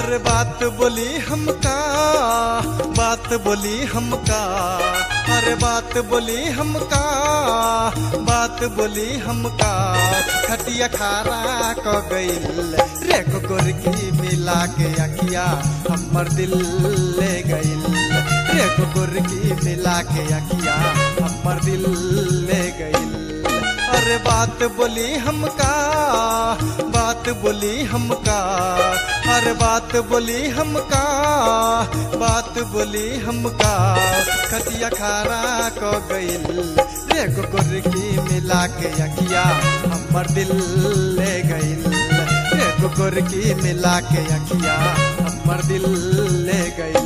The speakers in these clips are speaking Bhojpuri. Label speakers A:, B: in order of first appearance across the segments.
A: अरे बात बोली हमका बात बोली हमका अरे बात बोली हमका बात बोली हमका खटिया खारा क गइल रे गोरकी मिला के अखिया हमर दिल ले गइल रे गोरकी मिला के अखिया हमर दिल ले गइल अरे बात बोली हमका बात बोली हमका अरे बात बोली हमका बात बोली हमका खटिया खारा क गइल रे गोरकी मिला के अखिया हमर दिल ले गइल रे गोरकी मिला के अखिया हमर दिल ले गइल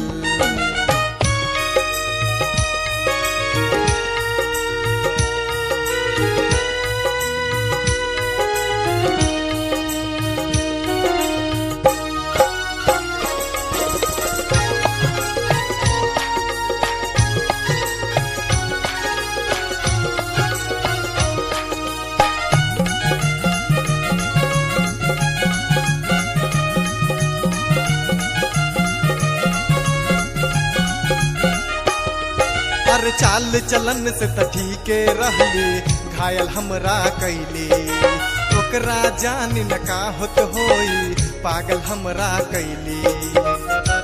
A: अरे चाल चलन से त ठीके रहली घायल हमरा कैली ओकरा जान न का होत होई पागल हमरा कैली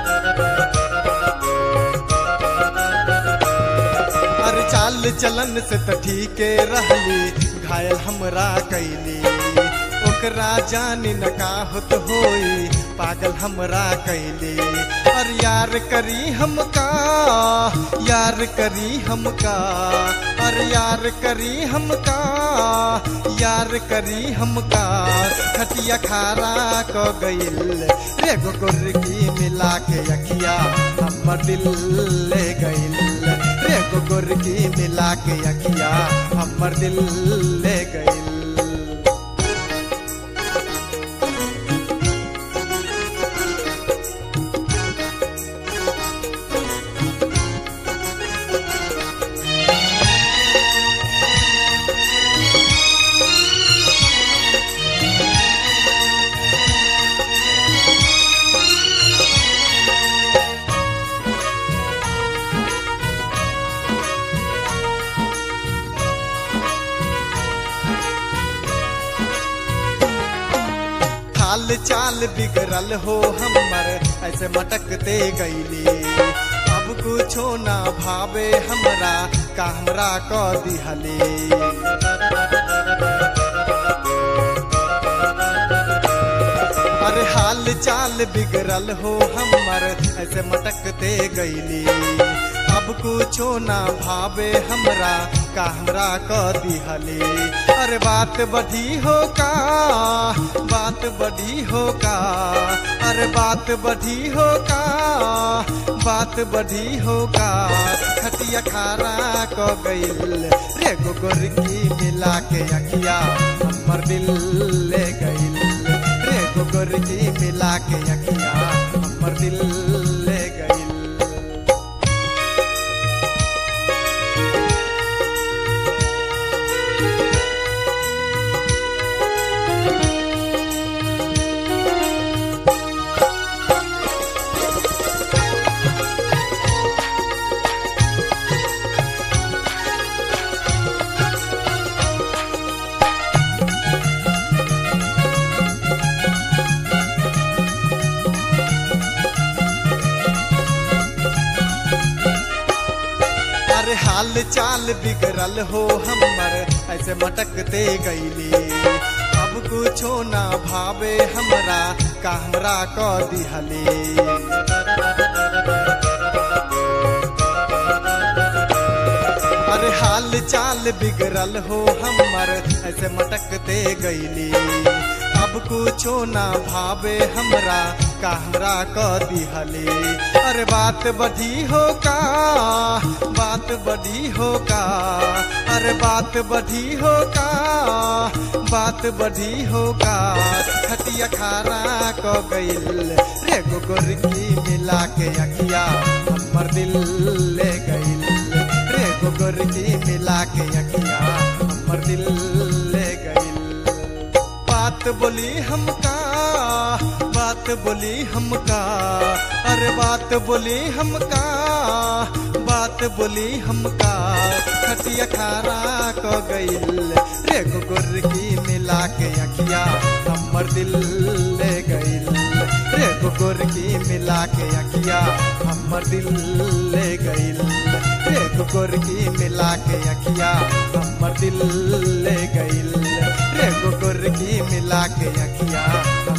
A: अरे चाल चलन से त ठीके रहली घायल हमरा कैली ओकरा जान न का होत होई पागल हमरा कैली और यार करी हमका यार करी हमका और यार करी हमका यार करी हमका खटिया खारा क गइल रे गोरकी मिला के अखिया हमर दिल ले गइल रे गोरकी मिला के अखिया हमर दिल ले गइल हाल चाल बिगड़ल हो हमर ऐसे मटकते गईली अब कुछो ना भावे हमरा का हमरा क दिहली अरे हाल चाल बिगड़ल हो हमर ऐसे मटकते गईली अब कुछो ना भावे हमरा का हमरा क दिहली अरे बात बढ़ी हो का बात बढ़ी हो का अरे बात बढ़ी हो का बात बढ़ी हो का खटिया खारा क गइल रे गोरकी मिला के अखिया हमर दिल ले गइल रे गोरकी मिला के अखिया हमर दिल ले गइल अरे हाल चाल बिगड़ल हो हमर ऐसे मटकते गईली अब कुछो ना भावे हमरा का हमरा क दिहली अरे हाल चाल बिगड़ल हो हमर ऐसे मटकते गईली अब कुछो ना भावे हमरा का हमरा क दिहली अरे बात बढ़ी हो का बात बढ़ी हो का अरे बात बढ़ी हो का बात बढ़ी हो का खटिया खारा क गइल रे गोरकी मिला के अखिया हमर दिल ले गइल रे गोरकी मिला के अखिया हमर दिल ले गइल बात बोली हमका बात बोली हमका अरे बात बोली हमका बात बोली हमका खटिया खारा क गइल रे गुर की मिला के अखिया हमर दिल ले गइल रे गुर की मिला के अखिया हमर दिल ले गइल रे गुर की मिला के अखिया हमर दिल ले गइल रे गुर की मिला के अखिया